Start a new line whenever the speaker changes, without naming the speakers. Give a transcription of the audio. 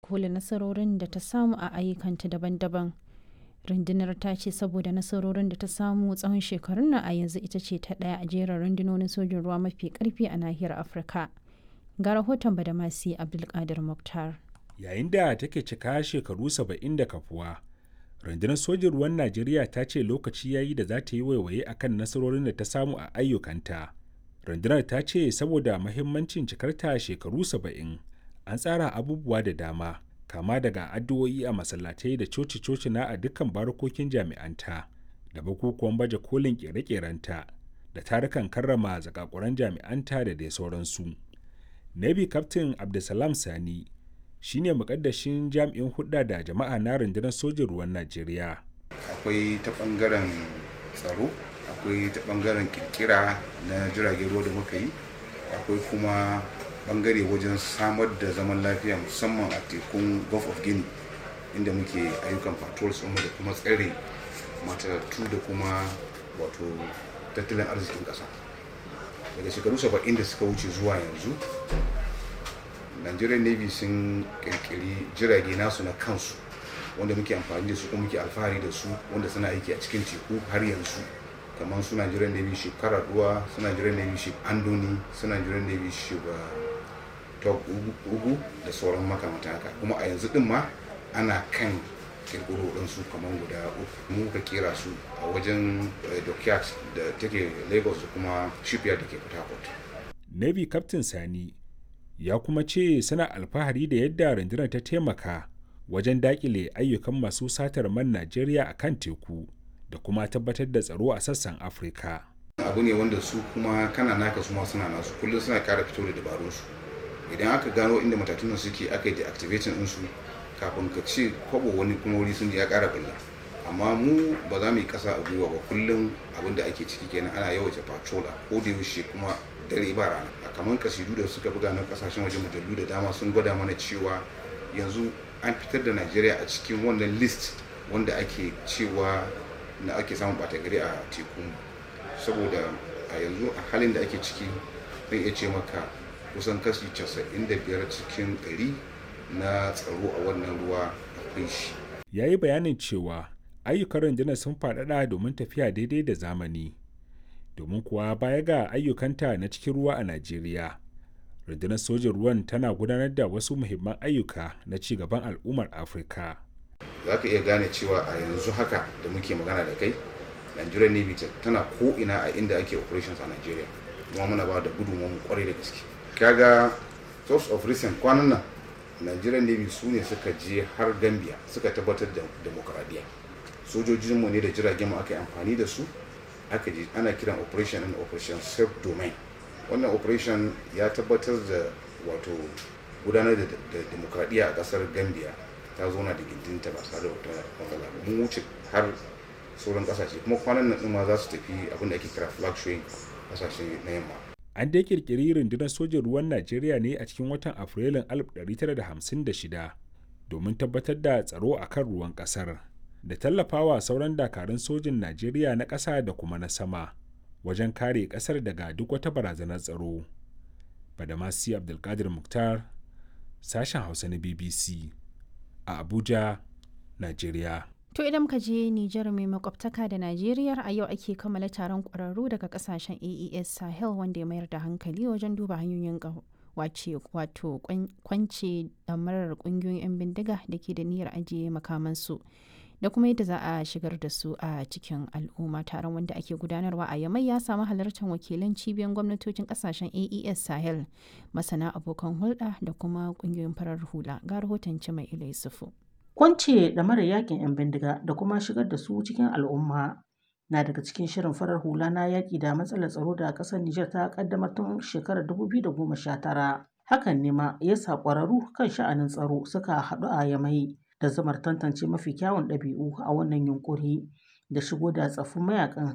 kolin nasarorin da ta samu a ayyukanta daban-daban. Rundunar ta ce saboda nasarorin da ta samu tsawon shekarun nan a yanzu ita ce ta ɗaya a jerin rundunonin sojin ruwa mafi ƙarfi a nahiyar Afirka. Ga rahoton Badamasi Abdulkadir Mukhtar.
Yayin da take cika shekaru saba'in da kafuwa, rundunar sojin ruwan Najeriya ta ce lokaci ya yi da za ta yi waiwaye akan nasarorin da ta samu a ayyukanta. rundunar ta ce saboda mahimmancin cikarta shekaru saba'in an tsara abubuwa da dama kama daga addu'o'i a masallatai da coci-coci na a dukkan barkokin jami'anta da bukukuwan baje kolin kere-kerenta da tarukan karrama zakakuran jami'anta da dai sauransu navy captain abdulsalam sani shine mukaddashin jami'in hudda da jama'a na rundunar sojin ruwan najeriya
akwai ta bangaren tsaro akwai ta bangaren kirkira na jiragen ruwa da muka yi akwai kuma bangare wajen samar da zaman lafiya musamman a tekun gulf of guinea inda muke ayyukan patrols da kuma tsare matattu da kuma wato tattalin arzikin kasa daga shekaru 70 da suka wuce zuwa yanzu nigerian navy sun kirkiri jirage nasu na kansu wanda muke amfani da su kuma muke alfahari da su wanda suna aiki a cikin teku har yanzu kamar suna jiran navy ship karaduwa suna jiran navy ship andoni suna jiran navy ship top ugu da sauran makamata haka kuma a yanzu din ma ana kan kirkiro su kamar guda uku mu ka kera su a wajen dockyard da take lagos da kuma shipyard da ke port harcourt
navy captain sani ya kuma ce suna alfahari da yadda rundunar ta taimaka wajen dakile ayyukan masu satar man najeriya a kan teku da kuma tabbatar da tsaro a sassan afirka
abu ne wanda su kuma kana naka su ma suna nasu kullum suna kara fito da dabarun su idan aka gano inda matatunan suke aka yi deactivating din su kafin ka ce kwabo wani kuma wuri sun ya kara billa amma mu ba za mu yi kasa a gwiwa ba kullum abin da ake ciki kenan ana yawaita patrol a ko da yaushe kuma dare ba rana a kamar kasidu da suka buga na kasashen waje mujallu da dama sun gwada mana cewa yanzu an fitar da najeriya a cikin wannan list wanda ake cewa na ake samun bata gari a teku saboda a yanzu a halin da ake ciki zai iya ce maka kusan kashi 95 cikin 100 na tsaro a wannan ruwa akwai shi
ya yi bayanin cewa ayyukan rundunar sun faɗaɗa domin tafiya daidai da zamani domin kuwa baya ga ayyukanta na cikin ruwa a najeriya rundunar sojin ruwan tana gudanar da wasu muhimman ayyuka na ci gaban al'ummar afirka
za ka iya gane cewa a yanzu haka da muke magana da kai nigerian navy tana ko ina a inda ake operations a nigeria kuma muna ba da gudunmu kwarai da gaske kaga source of recent kwanan nan nigerian navy su ne suka je har gambia suka tabbatar da demokradiyya sojojinmu ne da jiragen mu aka yi amfani da su aka je ana kiran operation and operation self domain wannan operation ya tabbatar da wato gudanar da demokradiyya a kasar gambia ta zauna da gindinta ba tare da wata matsala ba mun wuce har sauran kasashe kuma kwanan nan ma za su tafi abin da ake kira flag showing kasashe na yamma
an dai kirkiri rundunar sojin ruwan najeriya ne a cikin watan afrilun 1956 domin tabbatar da tsaro a kan ruwan kasar da tallafawa sauran dakarun sojin najeriya na ƙasa da kuma na sama wajen kare ƙasar daga duk wata barazanar tsaro badamasi abdulkadir muktar sashen hausa na bbc a Abuja, Najeriya.
To idan ka je Nijar mai makwabtaka da Najeriya a yau ake kammala taron ƙwararru daga kasashen AES Sahel wanda ya mayar da hankali wajen duba hanyoyin wace wato kwance damarar ƙungiyoyin 'yan bindiga da ke da niyyar ajiye makamansu da kuma yadda za a shigar da su a cikin al'umma taron wanda ake gudanarwa a yamai ya samu halartar wakilan cibiyar gwamnatocin kasashen aes sahel masana abokan hulɗa da kuma ƙungiyoyin farar hula ga rahoton mai ila yusufu
kwance da mara yakin 'yan bindiga da kuma shigar da su cikin al'umma na daga cikin shirin farar hula na yaƙi da matsalar tsaro da ƙasar Nijar ta ƙaddamar tun shekarar 2019 hakan ne ma ya sa ƙwararru kan sha'anin tsaro suka haɗu a yamai da zamar tantance mafi kyawun ɗabi'u a wannan yunkuri da shigo da tsaffin mayakan